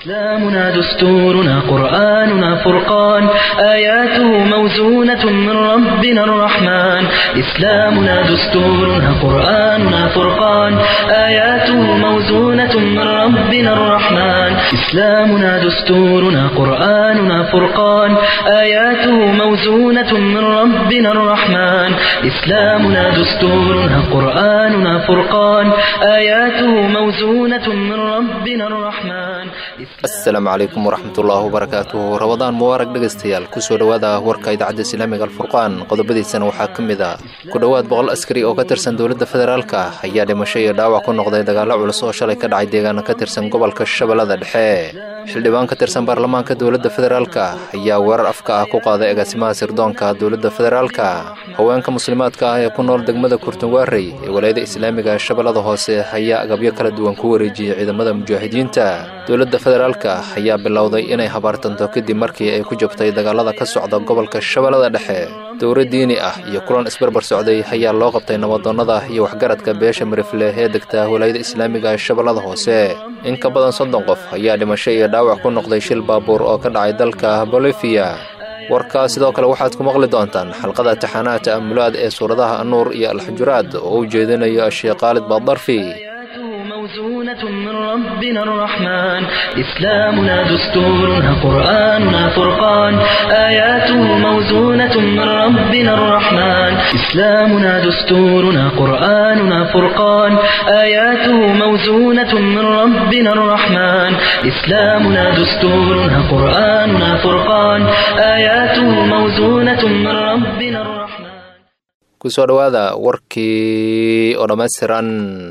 إسلامنا دستورنا قرآننا فرقان آياته موزونة من ربنا الرحمن إسلامنا دستورنا قرآننا فرقان آياته موزونة من ربنا الرحمن إسلامنا دستورنا قرآننا فرقان آياته موزونة من ربنا الرحمن إسلامنا دستورنا قرآننا فرقان آياته موزونة من ربنا الرحمن asalaamu calaykum waraxmatullaahi wabarakaatuhu rabadaan mubaarag dhegaystayaal kusoo dhowaada warka idaacadda islaamiga alfurqaan qodobadiisana waxaa ka mid ah ku dhowaad boqol askari oo ka tirsan dowladda federaalka ayaa dhimasho iyo dhaawac ku noqday dagaallo culus oo shalay ka dhacay deegaano ka tirsan gobolka shabeellada dhexe xildhibaan ka tirsan baarlamaanka dowladda federaalka ayaa weerar afka ah ku qaaday agaasimaha sirdoonka dowladda federaalka haweenka muslimaadka ah ee ku nool degmada kurtunwaarey ee walaayada islaamiga shabeellada hoose ayaa agabyo kala duwan ku wareejiyey ciidamada mujaahidiinta dowladda federaalka ayaa bilowday inay habaartanto kadib markii ay ku jabtay dagaalada ka socda gobolka shabeellada dhexe dowra diini ah iyo kulan isbarbar socday ayaa loo qabtay nabadoonnada iyo waxgaradka beesha marifle ee degta walaayada islaamiga shabeellada hoose in ka badan soddon qof ayaa dhimasho iyo dhaawac ku noqday shil baabuur oo ka dhacay dalka bolifiya warkaa sidoo kale waxaad ku maqli doontaan xalqada taxaanaha ta'amulaad ee suuradaha annuur iyo alxujuraad oo u jeedinayo sheekh khaalid baadarfi موزونة من ربنا الرحمن إسلامنا دستورنا قرآننا فرقان آياته موزونة من ربنا الرحمن إسلامنا دستورنا قرآننا فرقان آياته موزونة من ربنا الرحمن إسلامنا دستورنا قرآننا فرقان آياته موزونة من ربنا الرحمن kusoo dhowaada warkii oo dhammaystiran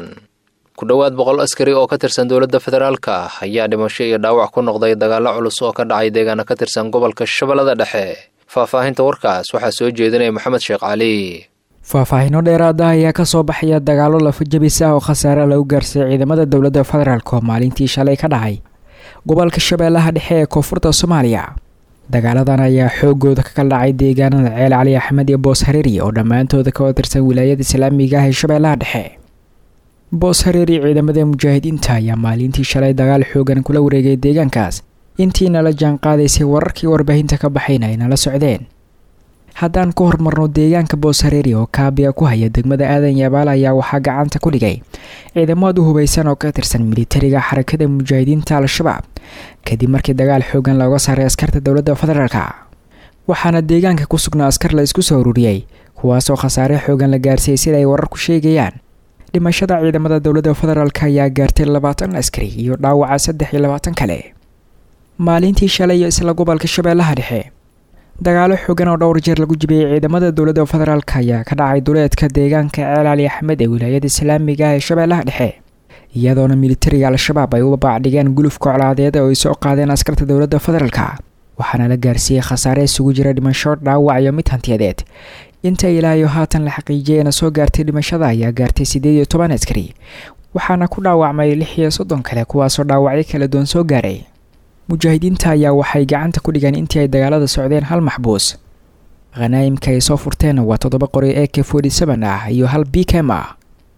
ku dhowaad boqol askari oo ka tirsan dowladda federaalka ayaa dhimasho iyo dhaawac ku noqday dagaallo culus oo ka dhacay deegaano ka tirsan gobolka shabeellada dhexe faahfaahinta warkaas waxaa soo jeedinaya maxamed sheekh cali faahfaahino dheeraad ah ayaa kasoo baxaya dagaallo lafajabis ah oo khasaare lagu gaarsiiyey ciidamada dowladda federaalk oo maalintii shalay ka dhacay gobolka shabeellaha dhexe ee koonfurta soomaaliya dagaaladan ayaa xoogooda ka kala dhacay deegaanada ceel cali axmed iyo boos hareeri oo dhammaantooda ka tirsan wilaayada islaamiga ah ee shabeellaha dhexe boos hareeri ciidamada mujaahidiinta ayaa maalintii shalay dagaal xoogan kula wareegay deegaankaas intiina la jaan qaadaysay wararkii warbaahinta ka baxayna ay nala socdeen haddaan ku hormarno deegaanka boos hareeri oo kaabiga ku haya degmada aadan yabaal ayaa waxaa gacanta ku dhigay ciidamad u hubaysan oo ka tirsan militariga xarakada mujaahidiinta al-shabaab kadib markii dagaal xoogan looga saaray askarta dowladda federaalka waxaana deegaanka ku sugnaa askar la isku soo ururiyey kuwaasoo khasaare xoogan la gaarsiiyey sida ay wararku sheegayaan dhimashada ciidamada dowladda federaalk ayaa gaartay labaatan askari iyo dhaawaca saddex iyo labaatan kale maalintii shalay iyo isla gobolka shabeellaha dhexe dagaalo xoogan oo dhowr jeer lagu jibiyey ciidamada dowladda federaalk ayaa ka dhacay duleedka deegaanka ceel cali axmed ee wilaayada islaamiga ah ee shabeellaha dhexe iyadoona militariga al-shabaab ay u babaacdhigeen gulufka colaadeed oo ay soo qaadeen askarta dowladda federaalka waxaana la gaarsiiyey khasaare isugu jira dhimasho dhaawac iyo mid hantiyadeed inta ilaayo haatan la xaqiijiyeyna soo gaartay dhimashada ayaa gaartay siddeed iyo toban askari waxaana ku dhaawacmay lix iyo soddon kale kuwaasoo dhaawacyo kala duwan soo gaaray mujaahidiinta ayaa waxay gacanta ku dhigeen intii ay dagaalada socdeen hal maxbuus khanaa'imka ay soo furteen waa toddoba qori e k forty seven ah iyo hal bikem ah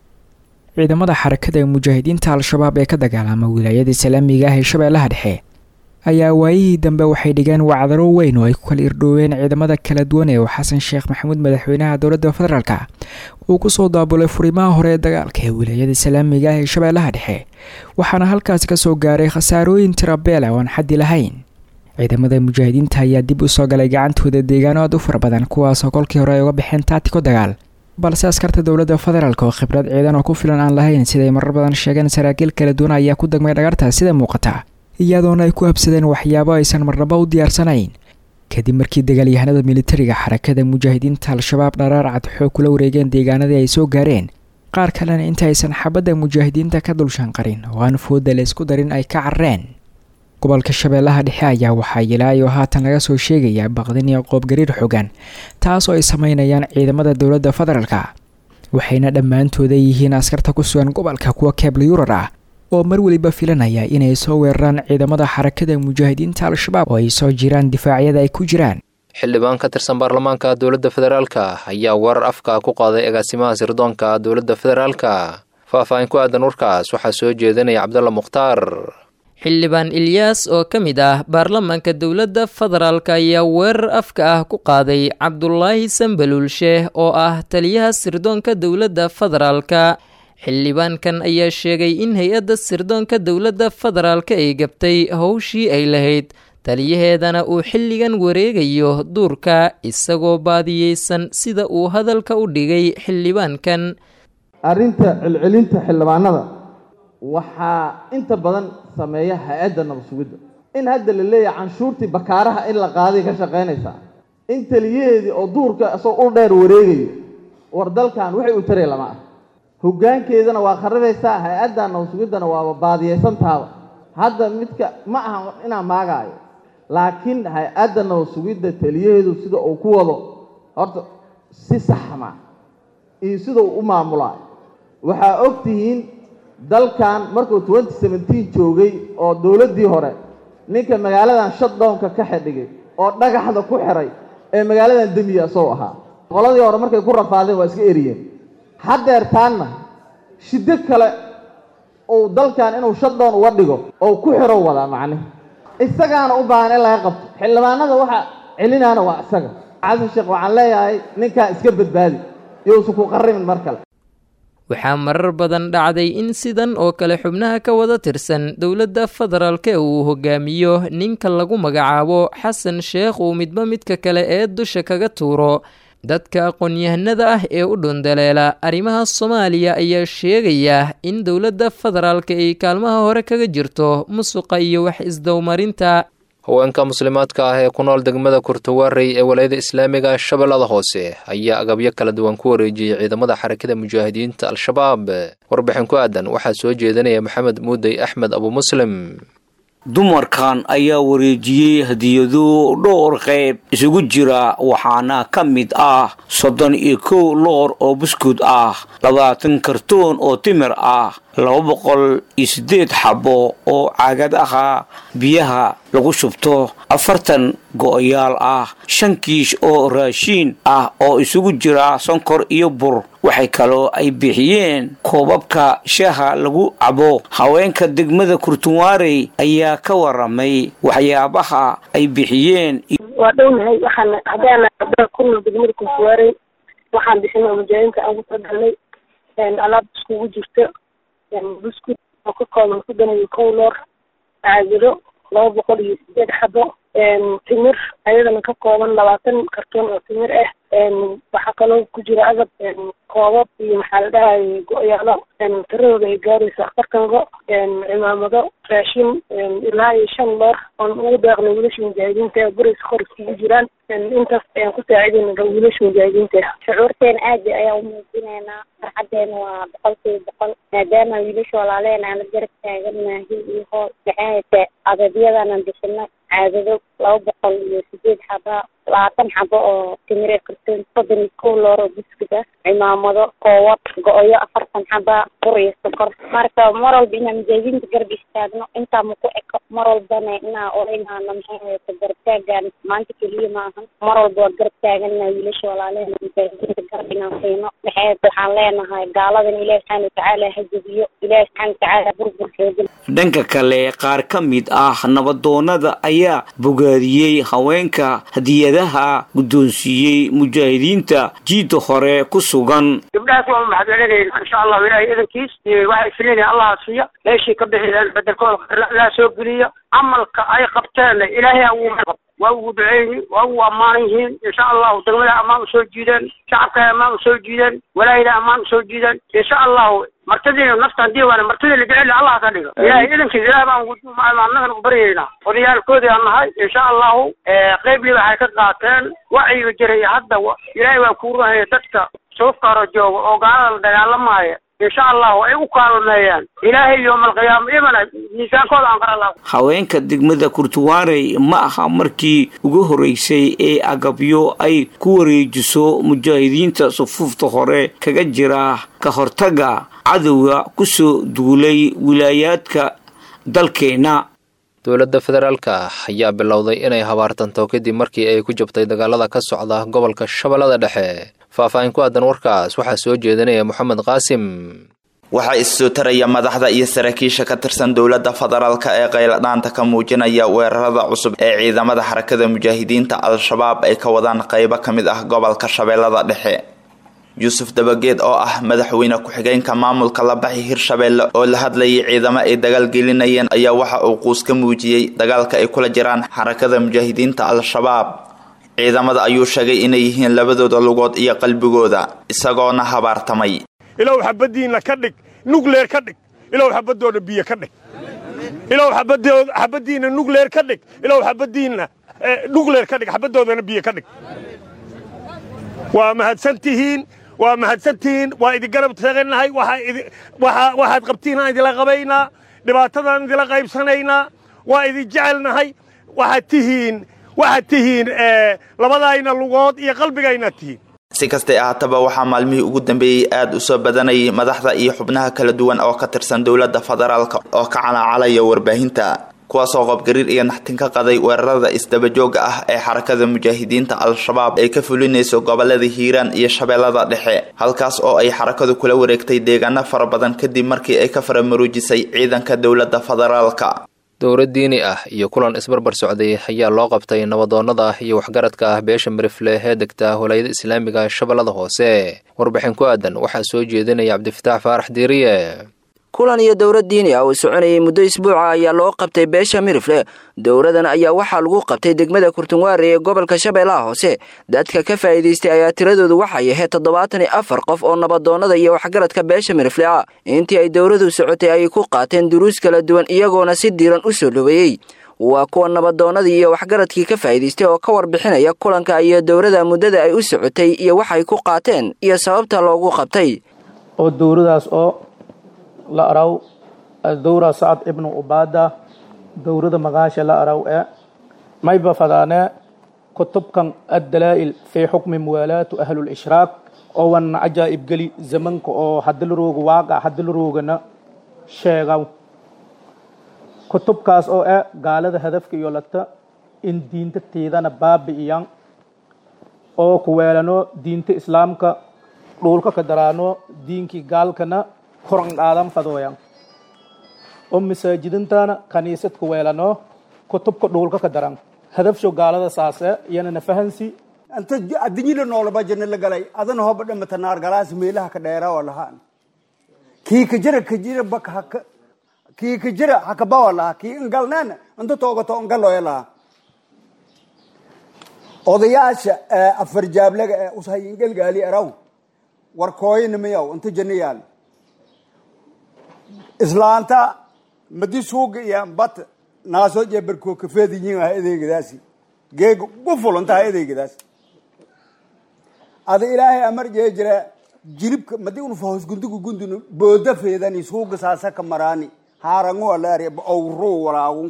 ciidamada xarakada ee mujaahidiinta al-shabaab ee ka dagaalama wilaayada islaamiga ah ee shabeellaha dhexe ayaa waayihii dambe waxay dhigeen wacdaro weyn oo ay ku kala irdhooween ciidamada kala duwan ee uu xasan sheekh maxamuud madaxweynaha dowladda federaalka uu kusoo daabulay furimaha hore ee dagaalka ee wilaayada islaamiga ah ee shabeellaha dhexe waxaana halkaasi kasoo gaaray khasaarooyin tirabeel ah oo aan xaddi lahayn ciidamada mujaahidiinta ayaa dib usoo galay gacantooda deegaano aad u fara badan kuwaasoo kolkii hore ay uga baxeen taatiko dagaal balse askarta dowladda federaalk oo khibrad ciidan oo ku filan aan lahayn siday marar badan sheegeen saraakiil kala duwan ayaa ku degmay dhagartaas sida muuqata iyadoona ay ku habsadeen waxyaabo aysan marnaba u diyaarsanayn kadib markii dagaalyahanada militariga xarakada mujaahidiinta al-shabaab dharaar cad xoog kula wareegeen deegaanadii ay soo gaareen qaar kalena inta aysan xabadda mujaahidiinta ka dulshanqarin oo aan fooda la isku darin ay ka carreen gobolka shabeellaha dhexe ayaa waxaa ilaayo haatan laga soo sheegayaa baqdin iyo qoobgariir xogan taas oo ay sameynayaan ciidamada dowladda federaalka waxayna dhammaantooda yihiin askarta ku sugan gobolka kuwa keebla yurar ah oo mar weliba filanaya inay soo weeraraan ciidamada xarakada mujaahidiinta al-shabaab oo ay soo jiraan difaacyada ay ku jiraan xildhibaan ka tirsan baarlamaanka dowladda federaalka ayaa weerar afka ku qaaday agaasimaha sirdoonka dowladda federaalka faah-faahin ku aadan warkaas waxaa soo jeedinaya cabdalla mukhtaar xildhibaan ilyaas oo ka mid ah baarlamaanka dowladda federaalk ayaa weerar afka ah ku qaaday cabdulaahi sambaluulsheeh oo ah taliyaha sirdoonka dowladda federaalka xildhibaankan ayaa sheegay in hay-adda sirdoonka dowladda federaalka ay gabtay howshii ay lahayd taliyaheedana uu xilligan wareegayo duurka isagoo baadiyeysan sida uu hadalka u dhigay xildhibaankan arrinta celcelinta xildhibaanada waxaa inta badan sameeya hay-adda nabad sugidda in hadda la leeyahay canshuurtii bakaaraha in la qaaday ka shaqaynaysaa in taliyaheedii oo duurka isagoo ul dheer wareegayo war dalkan waxay u taree lama ah hoggaankeedana waa kharibaysaa hay-adda nabad sugiddana waaba baadiyeysantaaba hadda midka ma aha inaan maagaayo laakiin hay-adda nabad sugidda taliyaheedu sida uu ku wado horta si saxma iyo sida uu u maamulaayo waxaa og tihiin dalkan markuu twenty seventeen joogay oo dowladdii hore ninka magaaladan shutdownka ka xidhigay oo dhagaxda ku xiray ee magaaladan demiya isagoo ahaa qoladii hore markay ku rafaadeen waa iska eriyeen haddeertaanna shiddo kale uu dalkan inuu shutdown uga dhigo oo ku xiro wadaa macnihi isagaana u baahan in laga qabto xildhibaanada waxa celinaana waa isaga xasan sheekh waxaan leeyahay ninkaa iska badbaadi yousan ku qarrimin mar kale waxaa marar badan dhacday in sidan oo kale xubnaha ka wada tirsan dowladda federaalka uu hogaamiyo ninka lagu magacaabo xasan sheekh uu midba midka kale ee dusha kaga tuuro dadka aqoon-yahanada ah ee u dhundaleela arrimaha soomaaliya ayaa sheegaya in dowladda federaalka ay kaalmaha hore kaga jirto musuqa iyo wax isdowmarinta haweenka muslimaadka ah ee ku nool degmada kurtawaarey ee walayada islaamiga shabeellada hoose ayaa agabyo kala duwan ku wareejiyey ciidamada xarakada mujaahidiinta al-shabaab warbixin ku aadan waxaa soo jeedinaya maxamed muudey axmed abu muslim dumarkan ayaa wareejiyey hadiyado dhowr qayb isugu jira waxaana ka mid ah soddon iyo kow loor oo buskud ah labaatan kartoon oo timir ah laba boqol iyo siddeed xabo oo caagad aha biyaha lagu shubto afartan go'yaal ah shan kiish oo raashiin ah oo isugu jira sonkor iyo bur waxay kaloo ay bixiyeen koobabka shaaha lagu cabo haweenka degmada kurtunwaarey ayaa ka waramay waxyaabaha ay bixiyeen waa dhownahay waxaan haddaana kunol degmada kurtunwaarey waxaan bixinay mujaahidiinta aan ku talagalnay alaab iskugu jirta buskud oo ka kooban soddon iyo kow loor caagado laba boqol iyo sideed xabo timir ayadana ka kooban labaatan kartoon oo timir ah waxaa kaloo ku jira agab koobab iyo maxaa la dhahay go-yaalo tiradooda ay gaaraysa afartan go cimaamado raashin ilaa iyo shan loor oon ugu deeqnay wiilasha mujaahidiinta ee guraysa kor iskugu jiraan intaas ayaan ku saacidayna wiilasha mujaahidiinta shucuurteena aad ayaan umuujinaynaa farxadeena waa boqolkiiba boqol maadaama wiilasha walaaleen aan la garab taaganahay iyo hool maxaahayte adabyadana bixino caadado laba boqol iyo sideed xaba labaatan xabo oo timire kartoon soddon iyo kow loor oo buskud ah cimaamado koowad go-yo afartan xaba bur iyo sokor marka mar walba inaan mujaahidiinta garab istaagno intaa maku eko mar walbana inaa olaynaano maxaahayte garab taagaan maanta keliya maahan mar walba waa garab taagana wiilasha walaalehena mujaahidiinta garab inaan siino maxaahayte waxaan leenahay gaaladan ilaahi subxaana watacaala ha jebiyo ilaahi subxaana watacaala burbur xoogan dhanka kale qaar ka mid ah nabadoonada ayaa bogaadiyey haweenka hadiyadaha guddoonsiiyey mujaahidiinta jiidda hore ku sugan gabdhahaas waa mahadcelinayna insha allahu ilaahay idankiis waxay filinaya allaha siiya meeshii ka bixiyeen bedelkooda laa soo geliya camalka ay qabteenna ilaahay ha uu waa ugu duceyni waa ugu ammaanan yihiin insha allahu degmada ammaan usoo jiideen shacabka ammaan usoo jiideen walaayada ammaan usoo jiideen insha allahu martadiina nafta hadii waana martida la jecel allah ka dhigo ilahay idankiis ilaah baan annagana u baryaynaa odayaalkoodii aan nahay insha allahu qeybliba waxay ka qaateen wacyiga jiray hadda ilaahay waa kuu runaya dadka suufkaaro jooga oo gaalada la dagaalamaya insha allahu ay u kaalmeeyaan ilaahay yoomalqiyaama ibana miisaankooda aan qara laha haweenka degmada kurtuwaarey ma aha markii ugu horeysay ee agabyo ay ku wareejiso mujaahidiinta sufuufta hore kaga jira ka hortaga cadowga kusoo duulay wilaayaadka dalkeena dowladda federaalka ayaa bilowday inay habaartanto kadib markii ay ku jabtay dagaalada ka socda gobolka shabeellada dhexe faahfaahin ku aadan warkaas waxaa soo jeedinaya moxamed qaasim waxaa issoo taraya madaxda iyo saraakiisha ka tirsan dowladda federaalk ee qayladhaanta ka muujinaya weerarada cusub ee ciidamada xarakada mujaahidiinta al-shabaab ay ka wadaan qeybo ka mid ah gobolka shabeellada dhexe yuusuf dabageed oo ah madaxweyne ku-xigeenka maamulka labaxi hirshabeelle oo la hadlayay ciidamo ay dagaal gelinayeen ayaa waxa uu quus ka muujiyey dagaalka ay kula jiraan xarakada mujaahidiinta al-shabaab ciidamada ayuu sheegay inay yihiin labadooda lugood iyo qalbigooda isagoona habaartamay ilow xabadiinna ka dhig nugleer ka dhig ilow xabadooda biyo ka dhig ilow xabadiinna nugleer ka dhig ilow xabadiinna nugleer ka dhig xabadoodana biyo ka dhig waa mahadsantihiin waa mahadsantihiin waa idin garab taagannahay waxaad qabtiinaan idinla qabaynaa dhibaatadaan idinla qaybsanaynaa waa idin jecelnahay waxaad tihiin waxaad tihiin labadayna lugood iyo qalbigaynaad tihiin si kastay ahaataba waxaa maalmihii ugu dambeeyey aada u soo badanayay madaxda iyo xubnaha kala duwan oo ka tirsan dowladda federaalk oo ka calaacalaya warbaahinta kuwaasoo qobgariir iyo naxtin ka qaday weerarada isdabajooga ah ee xarakada mujaahidiinta al-shabaab ay ka fulinayso gobolada hiiraan iyo shabeellada dhexe halkaas oo ay xarakadu kula wareegtay deegaano fara badan kadib markii ay ka faramaruujisay ciidanka dowladda federaalka dowlad diini ah iyo kulan isbarbar socday ayaa loo qabtay nabadoonnada iyo waxgaradka ah beesha marifle ee degta walaayada islaamiga shabeellada hoose warbixin ku aadan waxaa soo jeedinaya cabdifataax faarax diiriye kulan iyo dowlad diini ah uu soconayay muddo isbuuca ayaa loo qabtay beesha mirifle dowladan ayaa waxaa lagu qabtay degmada kurtunwaare ee gobolka shabeellaha hoose dadka ka faa'iidaystay ayaa tiradoodu waxay ahayd toddobaatan iyo afar qof oo nabadoonnada iyo waxgaradka beesha mirifle ah intii ay dowladu socotay ayay ku qaateen duruus kala duwan iyagoona si diiran u soo dhoweeyey waa kuwa nabadoonnadii iyo waxgaradkii ka faa'iidaystay oo ka warbixinaya kulanka iyo dowlada muddada ay u socotay iyo waxay ku qaateen iyo sababta loogu qabtay oo dowladaas oo la araw dowra sacad ibnu ubaada dowrada magaasha la araw ee mayba fadaane kutubkan addalaa'il fii xukmi muwaalaatu ahlulishraak oo wan cajaa'ib geli zamanka oo hadilrooga waaqa hadilroogana sheegaw kutubkaas oo eh gaalada hadafka iyo lagta in diinta tiidana baabi'iyan oo kuweelano diinta islaamka dhuulka ka daraano diinkii gaalkana koran qaadan fadooyan oo masaajidintana kaniisad ku weelano kutubka dhuulka ka daran hadafsho gaalada saase iyana na fahansi anta addunyada noolaba janna la galay adana hoba dhamata naar galaas meelaha ka dheera oo lahaan kii ka jira ka jira bak haka kii ka jira haka bawa laha kii ingalneena anta toogato ingaloya laha odayaasha afar jaablaga ee ushayin galgaali araw warkooyina miyaw inta janna yaal islaanta madi suuga iyo bat naasoo jeebarkoo kafeediyin ah adeegadaasi geega gufulanta ha adeegadaasi ada ilaahay amar jee jira jilibka madi unu fahos gundugu gundunu booda feedani suuga saasaka maraani haarangu alaari awruu walaagu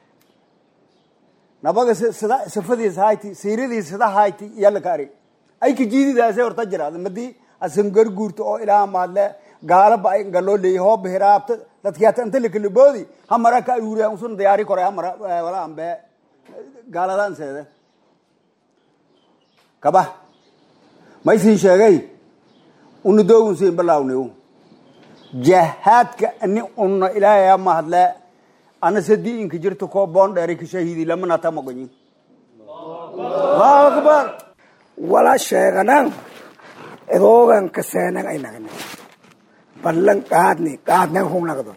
nabaga sida sifadiis hayti siiradiis sida hayti yalaka ari ay ka jiididaasay horta jiraada madi asan garguurta oo ilaa maadle gaalaba ay galoo leeyahay hoob hiraabta dadkiyaata inta la kala boodi hamara ka aruuriya usun diyaari koray hamara wala ambe gaaladan seede kaba ma isin sheegay unu doogun siin balaawniw jahaadka ani unna ilaahay ma hadle ana sadii inka jirta koo boon dheeri ka shahiidi lamana tamagoyin allahu akbar wala sheeganan idoogan kaseenan ay nagna ballan qaadni qaadnan hugnagdo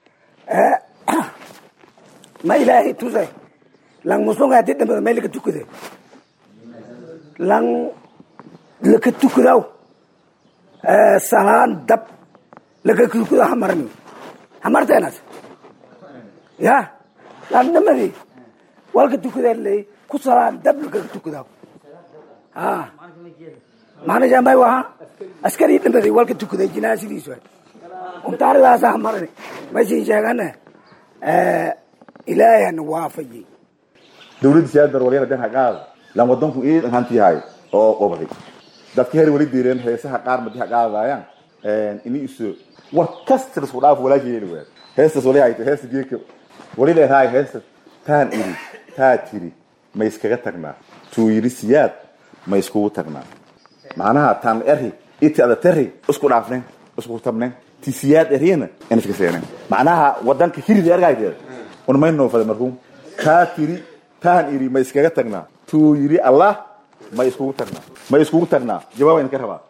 ma ilaahay tuse lang musunga hadi dhambada may laka tukade lang laka tukadaw salaan dab laka tukado hamarni hamarteenas ya lang dhamadi walka tukadee ley ku salaan dab laka tukadaw ha maana jambay waha askari dhambadi walka tukaday jinaasidiisu umtaaridaasa hamarni maysin sheegane ilaahana waafaji dowladda siyaadar walyana den haqaada lan wadanku ii hanti yahay oo qobday dadka her wali diireen heesaha qaar madi haqaadayaan ini isu war kasta isku dhaaf walaasheeli weed heestas wali hayta heesta geeka wali leedahay heesta taan iri taa tiri ma iskaga tagnaa tuu yiri siyaad ma iskugu tagnaa macnaha taan eri iti ada teri isku dhaafnen isku tabnen tisiyaad eriyana in iska seeneen macnaha wadanka hiridi argayteeda un may noofada markuu kaa tiri taan iri ma iskaga tagnaa tuu yiri allah ma iskugu tagnaa ma iskugu tagnaa jawaab idinka rabaa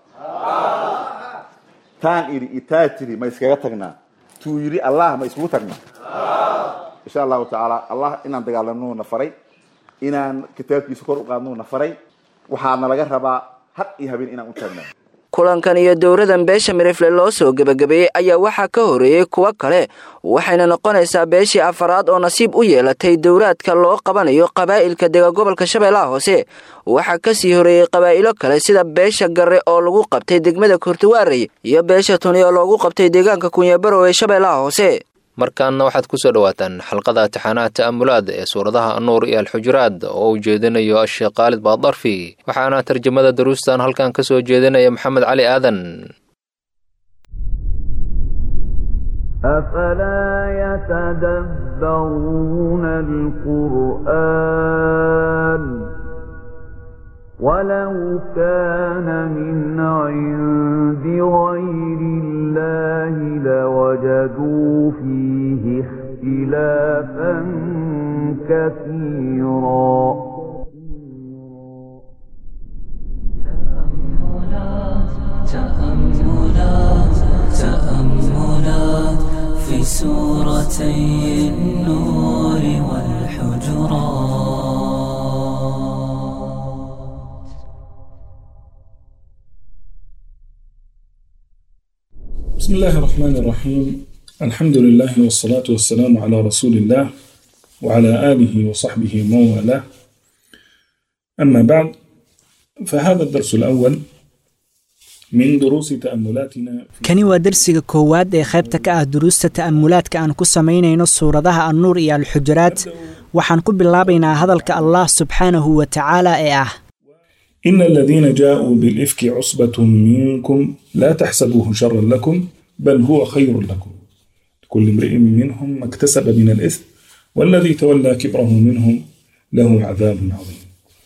taan iri itaa tiri ma iskaga tagnaa tuu yiri allah ma iskugu tagnaa insha allahu tacaala allah inaan dagaalano na faray inaan kitaabkiisa kor u qaadno na faray waxaana laga rabaa had iyo habeen inaan u taagna kulankan iyo dowradan beesha mirifle loo soo gebagabeeyey ayaa waxaa ka horeeyey kuwo kale waxayna noqonaysaa beeshii afaraad oo nasiib u yeelatay dowraadka loo qabanayo qabaa'ilka dega gobolka shabeellaha hoose waxaa kasii horeeyey qabaa'ilo kale sida beesha garre oo lagu qabtay degmada kurtuwaarey iyo beesha tuni oo loogu qabtay deegaanka kunyabarow ee shabeellaha hoose markaana waxaad ku soo dhowaataan xalqada taxaanaha ta'amulaad ee suuradaha annuur iyo alxujuraad oo uu jeedinayo asheekh khaalid baadarfi waxaana tarjamada daruustan halkan ka soo jeedinaya maxamed cali aadan أفلا يتدبرون القرآن ولو كان من عند غير الله لوجدوا فيه اختلافا كثيرا تأملات تأملات في سورتي النور والحجرات بسم الله الرحمن الرحيم الحمد لله والصلاة والسلام على رسول الله وعلى آله وصحبه ومن والاه أما بعد فهذا الدرس الأول من دروس تأملاتنا kani waa dersiga koowaad ee qaybta ka ah duruusta ta'amulaadka aan ku samaynayno suuradaha annuur iyo alxujuraad waxaan ku bilaabaynaa hadalka allah subxaanahu wa tacaala ee ah إن الذين جاءوا بالإفك عصبة منكم لا تحسبوه شرا لكم بل هو خير لكم كل امرئ منهم ما اكتسب من الإثم والذي تولى كبره منهم له عذاب عظيم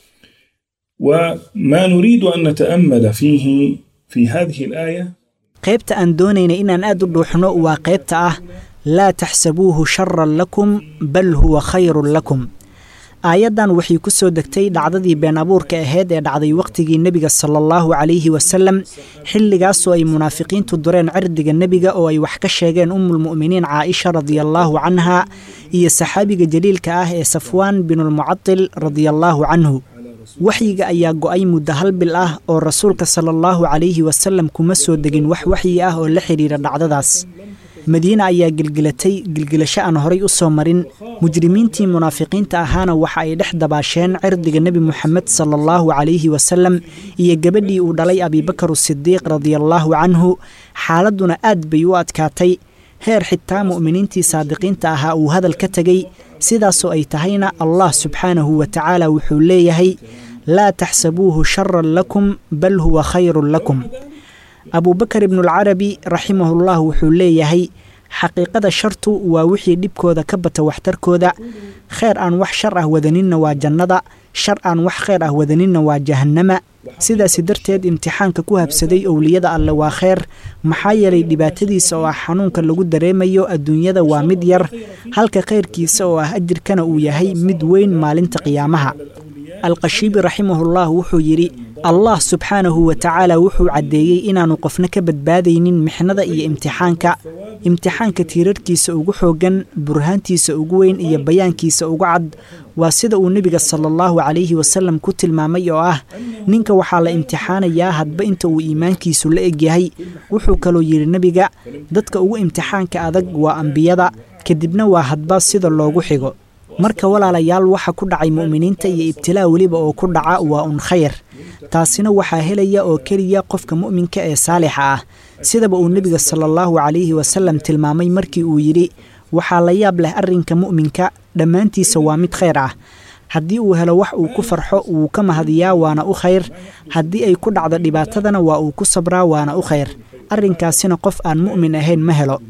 وما نريد أن نتأمل فيه في هذه الآية qaybta aan doonayna inaan aad u dhuuxno waa qaybta ah laa taxsabuuhu sharan lakum bal huwa khayrun lakum aayaddan waxay ku soo degtay dhacdadii been abuurka ahayd ee dhacday wakhtigii nebiga sala allahu calayhi wasalem xilligaasoo ay munaafiqiintu dureen cirdiga nebiga oo ay wax ka sheegeen ummulmu'miniin caaisha radiallaahu canha iyo saxaabiga jaliilka ah ee safwaan binulmucadil radiallaahu canhu waxyiga ayaa go'ay muddo hal bil ah oo rasuulka sala allahu calayhi wasalem kuma soo degin wax waxyi ah oo la xidhiira dhacdadaas madiine ayaa gelgelatay gelgelasho aan horay u soo marin mujrimiintii munaafiqiinta ahaana waxa ay dhex dabaasheen cirdiga nebi moxamed sala allahu calayhi wasalem iyo gabadhii uu dhalay abiibakar sidiiq radiallaahu canhu xaaladduna aad bay u adkaatay heer xitaa mu'miniintii saadiqiinta ahaa uu hadal ka tegey sidaasoo ay tahayna allah subxaanahu wa tacaala wuxuu leeyahay laa taxsabuuhu sharan lakum bal huwa khayrun lakum abuubakar ibnualcarabi raximahullah wuxuu leeyahay xaqiiqada shartu waa wixii dhibkooda ka bata waxtarkooda kheyr aan wax shar ah wadaninna waa jannada shar aan wax kheyr ah wadaninna waa jahannama sidaasi darteed imtixaanka ku habsaday owliyada alle waa kheyr maxaa yeelay dhibaatadiisa oo ah xanuunka lagu dareemayo adduunyada waa mid yar halka khayrkiisa oo ah ajirkana uu yahay mid weyn maalinta qiyaamaha alqashiibi raximahullah wuxuu yidhi allah subxaanahu wa tacaala wuxuu caddeeyey inaannu qofna ka badbaadaynin mixnada iyo imtixaanka imtixaanka tiirarkiisa ugu xooggan burhaantiisa ugu weyn iyo bayaankiisa ugu cad waa sida uu nebiga sala allahu calayhi wasallam ku tilmaamay oo ah ninka waxaa la imtixaanayaa hadba inta uu iimaankiisu la egyahay wuxuu kaloo yidhi nebiga dadka ugu imtixaanka adag waa ambiyada kadibna waa hadba sida loogu xigo marka walaalayaal waxa ku dhacay mu'miniinta iyo ibtilaa weliba oo ku dhaca waa un khayr taasina waxaa helaya oo keliya qofka mu'minka ee saalixa ah sidaba uu nebiga sala allahu calayhi wasallam tilmaamay markii uu yidhi waxaa la yaab leh arrinka mu'minka dhammaantiisa waa mid khayr ah haddii uu helo wax uu ku farxo wuu ka mahadiyaa waana u khayr haddii ay ku dhacdo dhibaatadana waa uu ku sabraa waana u khayr arrinkaasina qof aan mu'min ahayn ma helo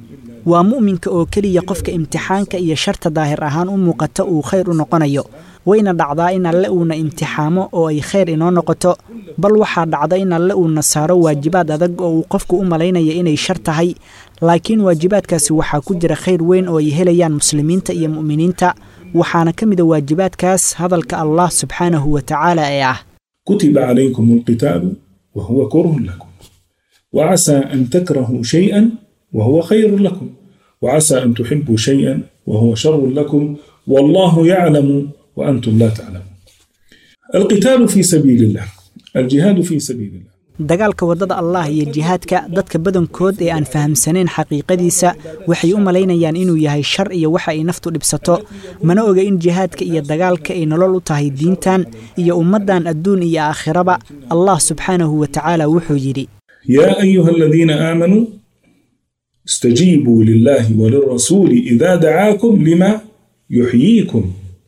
waa mu'minka oo keliya qofka imtixaanka iyo sharta daahir ahaan u muuqata uu khayr u noqonayo wayna dhacdaa in alle uuna imtixaamo oo ay khayr inoo noqoto bal waxaa dhacda in alle uuna saaro waajibaad adag oo uu qofku u malaynaya inay shar tahay laakiin waajibaadkaasi waxaa ku jira khayr weyn oo ay helayaan muslimiinta iyo mu'miniinta waxaana ka mid a waajibaadkaas hadalka allah subxaanahu wa tacaala ee ah كتب عليكم القتال وهو كره لكم وعسى أن تكرهوا شيئا وهو خير لكم وعسى أن تحبوا شيئا وهو شر لكم والله يعلم وأنتم لا تعلمون القتال في سبيل الله الجهاد في سبيل الله dagaalka waddada allah iyo jihaadka dadka badankood ee aan fahamsanayn xaqiiqadiisa waxay u malaynayaan inuu yahay shar iyo waxa ay naftu dhibsato mana oga in jihaadka iyo dagaalka ay nolol u tahay diintan iyo ummaddan adduun iyo aakhiraba allah subxaanahu wa tacaala wuxuu yidhi يا أيها الذين آمنوا استجيبوا لله وللرسول إذا دعاكم لما يحييكم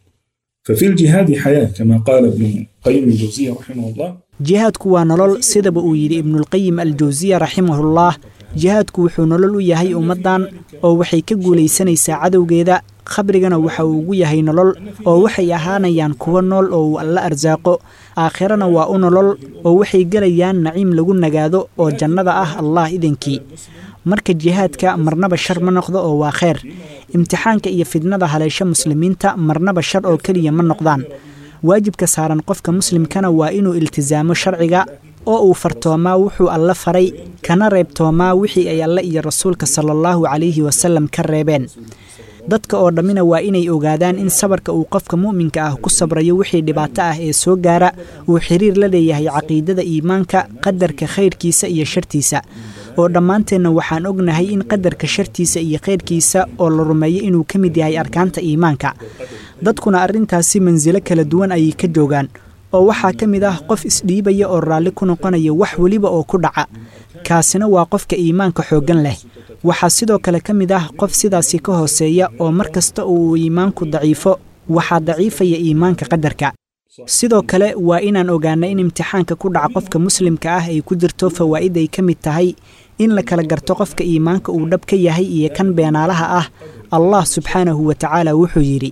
ففي الجهاد حياة كما قال ابن قيم الجوزية رحمه الله jihaadku waa nolol sidaba uu yidhi ibnulqayim aljawsiya raximahullah jihaadku wuxuu nolol u yahay ummaddan oo waxay ka guulaysanaysaa cadowgeeda khabrigana waxa uu ugu yahay nolol oo waxay ahaanayaan kuwo nool oo uu alla arsaaqo aakhirana waa u nolol oo waxay gelayaan naciim lagu nagaado oo jannada ah allah idankii marka jihaadka marnaba shar ma noqdo oo waa kheyr imtixaanka iyo fidnada haleesho muslimiinta marnaba shar oo keliya ma noqdaan waajibka saaran qofka muslimkana waa inuu iltisaamo sharciga oo uu fartoomaa wuxuu alle faray kana reebtoomaa wixii ay alle iyo rasuulka sala allahu calayhi wasalam ka reebeen dadka oo dhammina waa inay ogaadaan in sabarka uu qofka mu'minka ah ku sabrayo wixii dhibaato ah ee soo gaara uu xiriir la leeyahay caqiidada iimaanka qadarka khayrkiisa iyo shartiisa oo dhammaanteenna waxaan ognahay in qadarka shartiisa iyo khayrkiisa oo la rumeeyo inuu ka mid yahay arkaanta iimaanka dadkuna arrintaasi mansilo kala duwan ayay ka joogaan oo waxaa ka mid ah qof isdhiibaya oo raalli ku noqonaya wax weliba oo ku dhaca kaasina waa qofka iimaanka xooggan leh waxaa sidoo kale ka mid ah qof sidaasi ka hooseeya oo mar kasta uu iimaanku daciifo waxaa daciifaya iimaanka qadarka sidoo kale waa inaan ogaana in imtixaanka ku dhaca qofka muslimka ah ay ku jirto fawaa'id ay ka mid tahay in la kala garto qofka iimaanka uu dhab ka yahay iyo kan beenaalaha ah allah subxaanahu wa tacaala wuxuu yidhi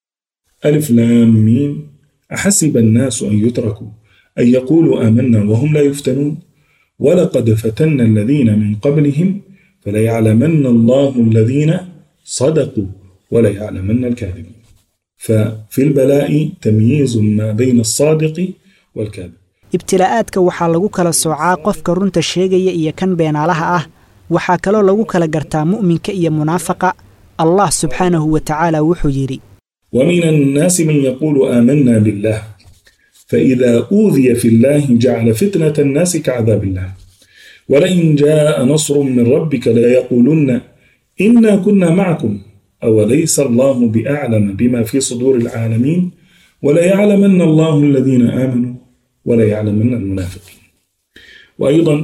ألف لام ميم أحسب الناس أن يتركوا أن يقولوا آمنا وهم لا يفتنون ولقد فتنا الذين من قبلهم فليعلمن الله الذين صدقوا وليعلمن الكاذبين ففي البلاء تمييز ما بين الصادق والكاذب ibtilaa'aadka waxaa lagu kala soocaa qofka runta sheegaya iyo kan beenaalaha ah waxaa kaloo lagu kala gartaa mu'minka iyo munaafaqa allah subxaanahu wa tacaala wuxuu yidhi ومن الناس من يقول آمنا بالله فإذا أوذي في الله جعل فتنة الناس كعذاب الله ولئن جاء نصر من ربك ليقولن إنا كنا معكم أوليس الله بأعلم بما في صدور العالمين وليعلمن الله الذين آمنوا وليعلمن المنافقين وأيضا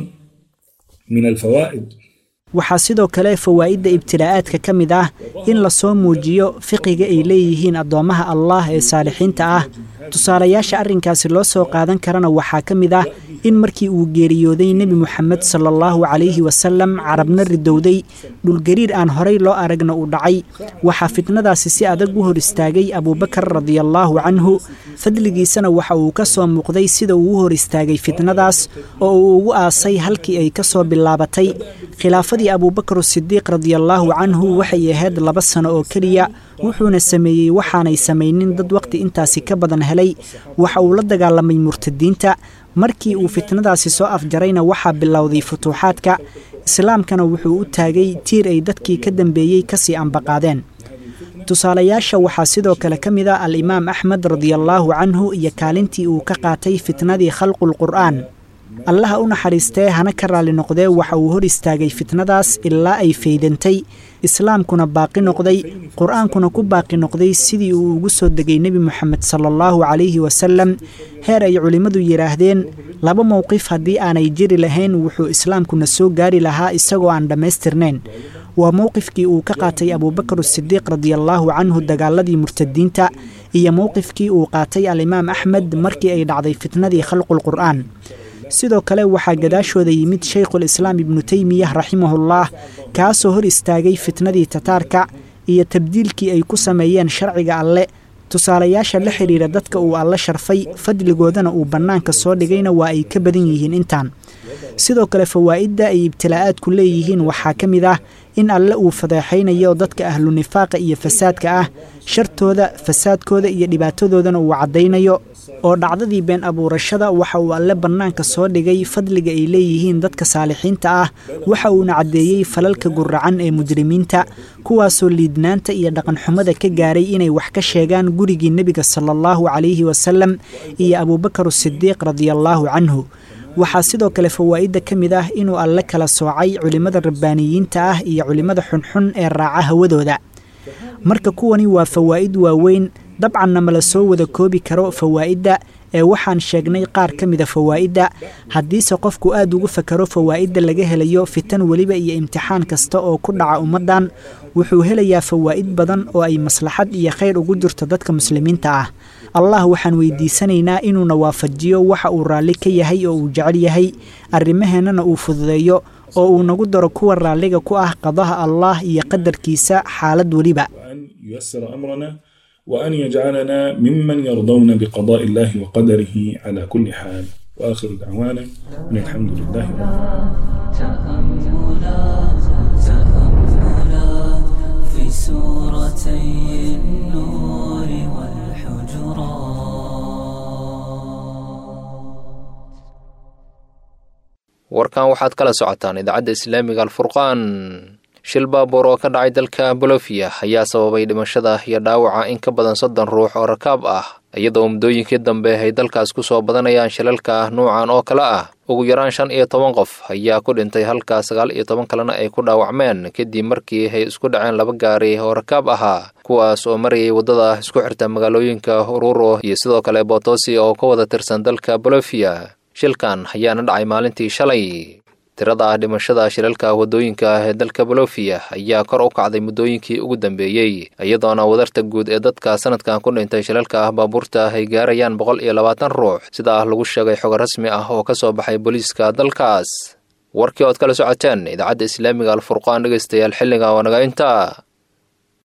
من الفوائد waxaa sidoo kale fawaa'idda ibtilaa'aadka ka mid ah in lasoo muujiyo fiqiga ay leeyihiin addoommaha allah ee saalixiinta ah tusaalayaasha arrinkaasi loo soo qaadan karana waxaa ka mid ah in markii uu geeriyooday nebi moxamed sala allahu calayhi wasalam carabna ridowday dhulgariir aan horay loo aragna uu dhacay waxaa fitnadaasi si adag u hor istaagay abuubakar radiallaahu canhu fadligiisana waxa uu ka soo muuqday sida uu u hor istaagay fitnadaas oo uu ugu aasay halkii ay ka soo bilaabatay khilaafadii abuubakar sidiiq radiallaahu canhu waxay ahayd laba sano oo keliya wuxuuna sameeyey waxaanay samaynin dad waqti intaasi ka badan helay waxa uu la dagaalamay murtadiinta markii uu fitnadaasi soo afjarayna waxaa bilowday futuuxaadka islaamkana wuxuu u taagay tiir ay dadkii ka dambeeyey kasii ambaqaadeen tusaalayaasha waxaa sidoo kale ka mid ah al-imaam axmed radiallaahu canhu iyo kaalintii uu ka qaatay fitnadii khalqul qur'aan allaha u naxariistee hana ka raalli noqdee waxa uu hor istaagay fitnadaas ilaa ay faydantay islaamkuna baaqi noqday qur-aankuna ku baaqi noqday sidii uu ugu soo degay nebi moxamed sala allahu calayhi wasalam heer ay culimmadu yidhaahdeen laba mowqif haddii aanay jiri lahayn wuxuu islaamkuna soo gaari lahaa isagoo aan dhammaystirnayn waa mowqifkii uu ka qaatay abuubakar sidiiq radiallaahu canhu dagaaladii murtadiinta iyo mowqifkii uu qaatay alimaam axmed markii ay dhacday fitnadii khalqul qur'aan sidoo kale waxaa gadaashooda yimid shaykhul islaam ibnu teymiyah raximahullah kaasoo hor istaagay fitnadii tataarka iyo tabdiilkii ay ku sameeyeen sharciga alle tusaalayaasha la xidhiira dadka uu alle sharfay fadligoodana uu bannaanka soo dhigayna waa ay ka badan yihiin intaan sidoo kale fawaa'idda ay ibtilaa'aadku leeyihiin waxaa ka mid ah in alle uu fadeexaynayo dadka ahlu nifaaqa iyo fasaadka ah shartooda fasaadkooda iyo dhibaatadoodana uu caddaynayo oo dhacdadii been abuurashada waxa uu alle bannaanka soo dhigay fadliga ay leeyihiin dadka saalixiinta ah waxa uuna caddeeyey falalka guracan ee mujrimiinta kuwaasoo liidnaanta iyo dhaqanxumada ka gaaray inay wax ka sheegaan gurigii nebiga sala allahu calayhi wasalam iyo abuubakar sidiiq radiallaahu canhu waxaa sidoo kale fawaa'idda ka mid ah inuu alle kala soocay culimmada rabbaaniyiinta ah iyo culimmada xunxun ee raaca hawadooda marka kuwani waa fawaa'id waaweyn dabcanna mala soo wada koobi karo fawaa'idda ee waxaan sheegnay qaar ka mida fawaa'idda haddiise qofku aad ugu fakaro fawaa'idda laga helayo fitan weliba iyo imtixaan kasta oo ku dhaca ummaddan wuxuu helayaa fawaa'id badan oo ay maslaxad iyo khayr ugu jirto dadka muslimiinta ah allah waxaan weydiisanaynaa inuuna waafajiyo waxa uu raalli ka yahay oo uu jecel yahay arrimaheennana uu fududeeyo oo uu nagu daro kuwa raalliga ku ah qadaha allah iyo qadarkiisa xaalad weliba ييسر أمرنا وأن يجعلنا ممن يرضون بقضاء الله وقدره على كل حال وآخر دعوانا أن الحمد لله رب تأملات تأملات في سورتي النور والحجرات warkan waxaad kala socotaan idaacadda islaamiga alfurqaan shil baabuur oo ka dhacay dalka bolofia ayaa sababay dhimashada iyo dhaawaca in ka badan soddon ruux oo rakaab ah iyadoo muddooyinkii dambe ay dalkaas ku soo badanayaan shilalka ah nuucan oo kale ah ugu yaraan shan iyo toban qof ayaa ku dhintay halka sagaal iyo toban kalena ay ku dhaawacmeen kadib markii ay isku dhaceen laba gaari oo rakaab ahaa kuwaas oo marayay waddada isku xirta magaalooyinka ururo iyo sidoo kale botosi oo ka wada tirsan dalka bolofia shilkan ayaana dhacay maalintii shalay tirada ah dhimashada shilalka waddooyinka ah ee dalka bolofia ayaa kor u kacday muddooyinkii ugu dambeeyey iyadoona wadarta guud ee dadka sanadkan ku dhintay shilalka ah baabuurta ay gaarayaan boqol iyo labaatan ruux sida ah lagu sheegay xog rasmi ah oo ka soo baxay booliiska dalkaas warkii ood kala socoteen idaacadda islaamiga alfurqaan dhegaystayaal xilliga oo naga intaa